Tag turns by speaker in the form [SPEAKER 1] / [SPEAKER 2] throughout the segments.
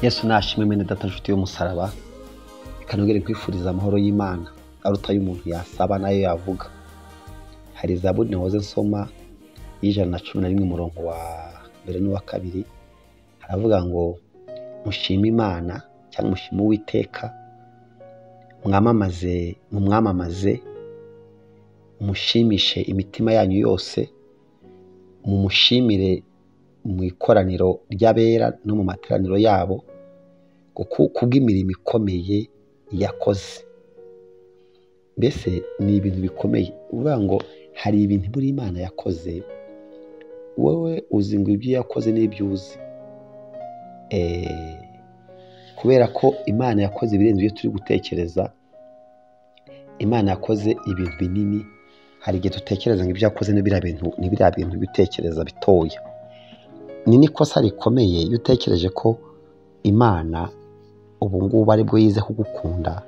[SPEAKER 1] yesu nashimwe mwene data nshuti y'umusaraba reka nongere nkwifuriza amahoro y'imana aruta y'umuntu yasaba nayo yavuga hari zaburi nahoze nsoma y'ijana na cumi na rimwe umurongo wa mbere n'uwa kabiri haravuga ngo mushime imana cyangwa mushime uwiteka mwamamaze mumwamamaze mushimishe imitima yanyu yose mumushimire mu ikoraniro ry'abera no mu materaniro yabo kuko kubw'imirimo ikomeye yakoze mbese ni ibintu bikomeye uvuga ngo hari ibintu buri imana yakoze wowe uzi ngo ibyo yakoze n'ibyo uzi Eh, kubera ko imana yakoze ibirenze ibyo turi gutekereza imana yakoze ibintu binini hari igihe dutekereza ngo ibyo yakoze ni biriya bintu ni biriya bintu bitekereza bitoya ni n'ikosa rikomeye iyo utekereje ko imana ubu ngubu ari bwo yize kugukunda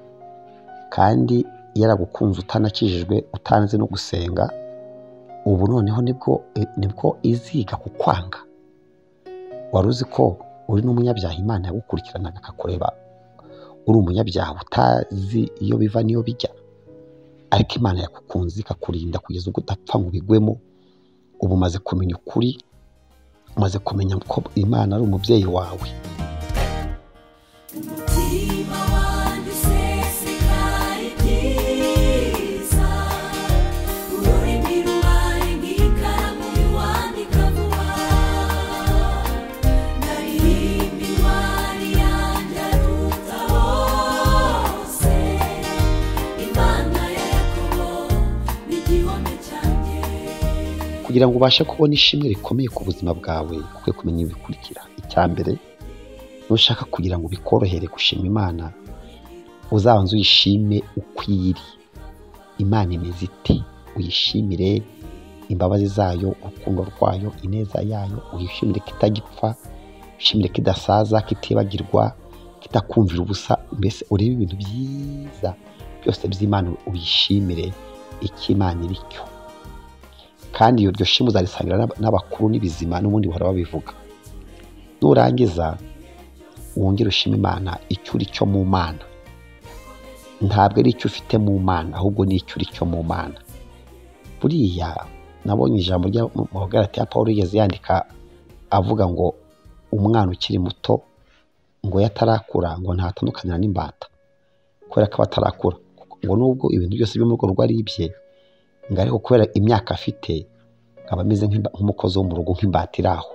[SPEAKER 1] kandi yaragukunze utanakijijwe utanze no gusenga ubu noneho nibwo nibwo iziga kukwanga wari uzi ko uri n'umunyabyaha imana yagukurikiranaga akakureba uri umunyabyaha utazi iyo biva n'iyo bijya ariko imana yagukunze ikakurinda kugeza ubwo udapfa ngo ubigwemo ubu umaze kumenya ukuri umaze kumenya ko imana ari umubyeyi wawe
[SPEAKER 2] umutima wanjye usesekaye ibyiza ururimi rubaye nk'ikaramu iwandika vuba ndaririmba intwari yanjye aruta hose imana ya yakobo ni igihome cyanjye
[SPEAKER 1] kugira ngo ubashe kubona ishimwe rikomeye ku buzima bwawe ukwiye kumenya ibikurikira icya mbere nushaka kugira ngo bikorohere gushima imana uzabanze uyishime uko iri imana imeze ite uyishimire imbabazi zayo urukundo rwayo ineza yayo uyishimire ko itagipfa uyishimire ko idasaza ko itibagirwa ko itakumvira ubusa mbese urebe ibintu byiza byose by'imana uyishimire icyo imana iri cyo kandi iyo ryo shimu uzarisangira n'aba- n'abakuru n'ibizima n'ubundi bahora babivuga nurangiza wongere ushima imana icyo uri cyo mu mana ntabwo ari icyo ufite mu mana ahubwo ni icyo uri cyo mu mana buriya nabonye ijambo rya mu bagaratia ya paul yigeze yandika avuga ngo umwana ukiri muto ngo iyo atarakura ngo ntatandukanira n'imbata kubera ko aba atarakura ngo nubwo ibintu byose byo mu rugo rwe ari ibye ngo ariko kubera imyaka afite aba ameze nk'imba- nk'umukozi wo mu rugo nk'imbata iri aho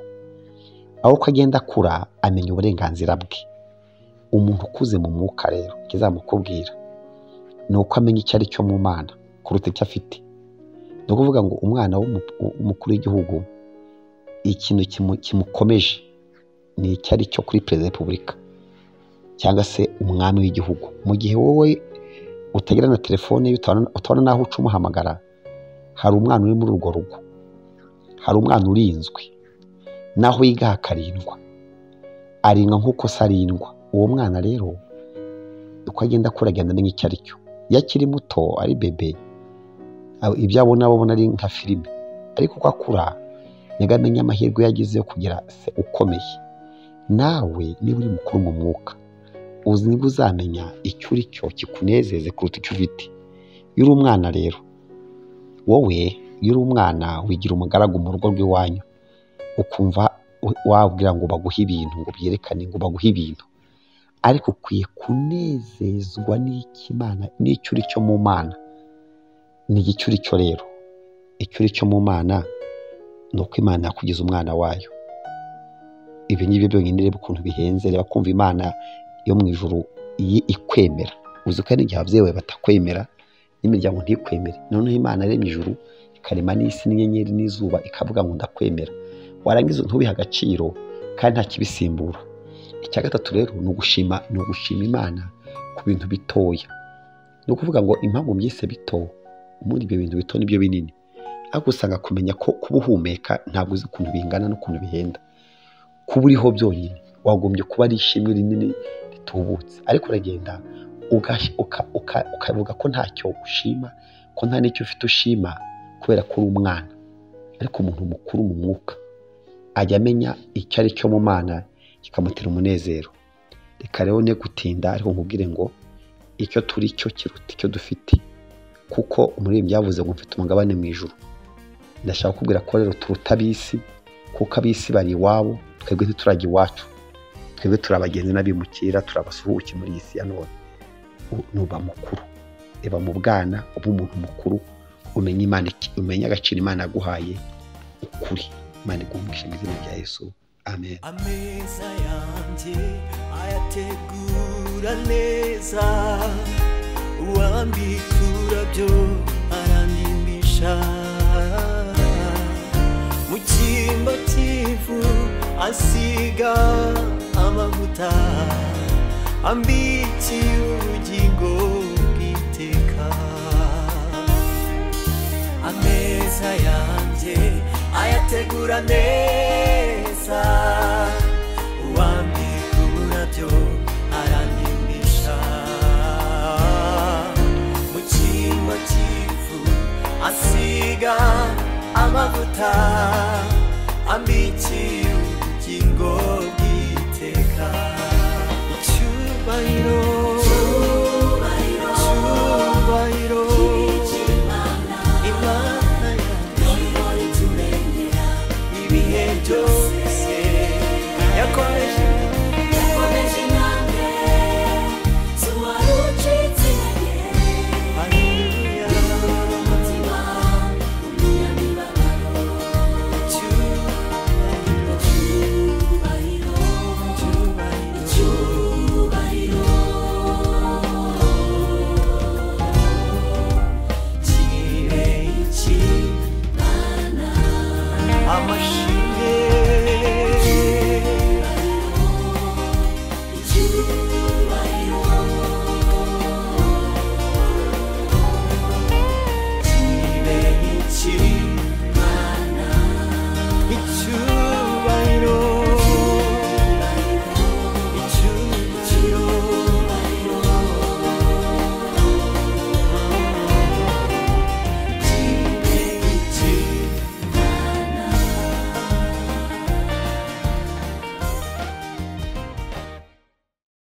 [SPEAKER 1] aho uko agenda akura amenya uburenganzira bwe umuntu ukuze mu mwuka rero ikizamukubwira ni uko amenya icyo ari cyo mu mana kuruta icyo afite ni ukuvuga ngo umwana w'umu- w'umukuru w'igihugu ikintu kimu- kimukomeje ni icyo ari cyo kuri perezida wa repubulika cyangwa se umwami w'igihugu mu gihe wowe utagira na telefone ye, utabona utabona n'aho uca umuhamagara hari umwana uri muri urwo rugo hari umwana urinzwe naho yiga hakarindwa aringa nk'uko se arindwa uwo mwana rero uko agenda akura agenda amenya icyo ari cyo iyo akiri muto ari bebe aba- ibyo abona abona ari nka filime ariko uko akura nibwo amenya amahirwe yagize yo kugira se ukomeye nawe niba uri mukuru mu mwuka uzi nibwo uzamenya icyo uri cyo kikunezeze kuruta icyo ufite iyo uri umwana rero wowe iyo uri umwana wigira umugaragu mu rugo rw'iwanyu ukumva u- wabwira ngo baguhe ibintu ngo byerekane ngo baguhe ibintu ariko ukwiye kunezezwa n'ikimana n'icyo uri cyo mu mana ni icyo uri cyo rero icyo uri cyo mu mana ni uko imana yakugeza umwana wayo ibi ngibyo byonyine reba ukuntu bihenze reba kumva imana yo mu ijuru iyi ikwemera uzi ko hari igihe ababyeyi bawe batakwemera n'imiryango ntikwemere noneho imana yaremye ijuru ikarema n'isi n'inyenyeri n'izuba ikavuga ngo ndakwemera warangiza ntubihe agaciro kandi nta kibisimbura icya gatatu rero ni ugushima ni ugushima imana ku bintu bitoya ni ukuvuga ngo impamvu mbyise bito ubundi ibyo bintu bito nibyo binini ariko usanga kumenya ko kuba uhumeka ntabwo uzi ukuntu bingana n'ukuntu bihenda kuba uriho byonyine wagombye kuba ari ishimwe rinini ritubutse ariko uragenda ugash- uka- uka- ukavuga ko ntacyo ushima ko nta n'icyo ufite ushima kubera ko uri umwana ariko umuntu mukuru mu mwuka ajya amenya icyo ari cyo mu mana kikamutera umunezero reka rero ne gutinda ariko nkubwire ngo icyo turi cyo kiruta icyo dufite kuko umuririmbyi yavuze ngo mfite umugabane mu ijuru ndashaka kubwira ko rero turuta ab'isi kuko ab'isi bari iwabo twebwe ntiturajya iwacu twebwe turi abagenzi n'abimukira turi abasuhuke muri iyi si ya none U- nuba mukuru reba mu bwana uba umuntu mukuru umenye imana iki- umenye agaciro imana yaguhaye ukuri imana iguhumwishe mu izina rya yesu amen
[SPEAKER 3] ameza yanjye ayategura neza uwambikura byo arandimbisha mu cyimbo cy'ivu asiga amavuta ambikiye ubugingo bw'iteka ameza yanjye ayategura neza uwambikura byo arandimbisha mu cyimbo cy'ivu asiga amavuta